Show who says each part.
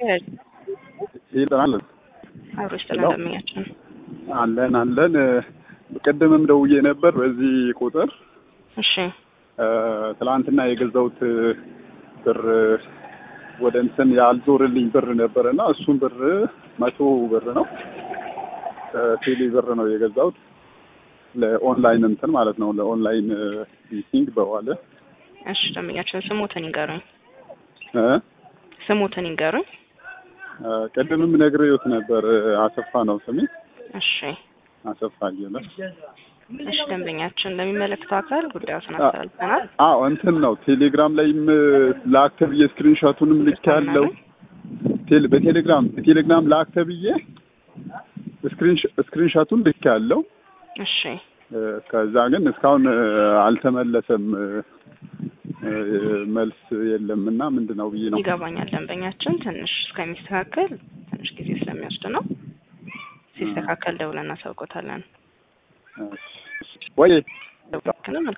Speaker 1: ይጠናል
Speaker 2: አብሮ ስለደመኛችን
Speaker 1: አለን አለን። ቅድምም ደውዬ ነበር በዚህ ቁጥር
Speaker 2: እሺ
Speaker 1: ትላንትና የገዛሁት ብር ወደ እንትን ያልዞርልኝ ብር ነበር እና እሱም ብር መቶ ብር ነው ቴሌ ብር ነው የገዛሁት ለኦንላይን እንትን ማለት ነው ለኦንላይን ሚቲንግ በዋለ
Speaker 2: እሺ ደንበኛችን ስሞትን ይንገሩኝ
Speaker 1: እ
Speaker 2: ስሞትን ይንገሩኝ
Speaker 1: ቅድምም ነግሬዎት ነበር አሰፋ ነው ስሜ
Speaker 2: እሺ
Speaker 1: አሰፋ አየለ
Speaker 2: እሺ ደንበኛችን ለሚመለከተው አካል ጉዳዩን አስተላልፈናል
Speaker 1: አዎ እንትን ነው ቴሌግራም ላይም ላክ ተብዬ ስክሪንሾቱንም ልክ ያለው ቴል በቴሌግራም በቴሌግራም ላክ ተብዬ ስክሪንሾቱን ልክ ያለው
Speaker 2: እሺ
Speaker 1: ከዛ ግን እስካሁን አልተመለሰም መልስ የለም እና ምንድን ነው ብዬ ነው
Speaker 2: ይገባኛል ደንበኛችን ትንሽ እስከሚስተካከል ትንሽ ጊዜ ስለሚወስድ ነው ሲስተካከል ደውለን እናሳውቆታለን
Speaker 1: ወይ
Speaker 2: ደውለን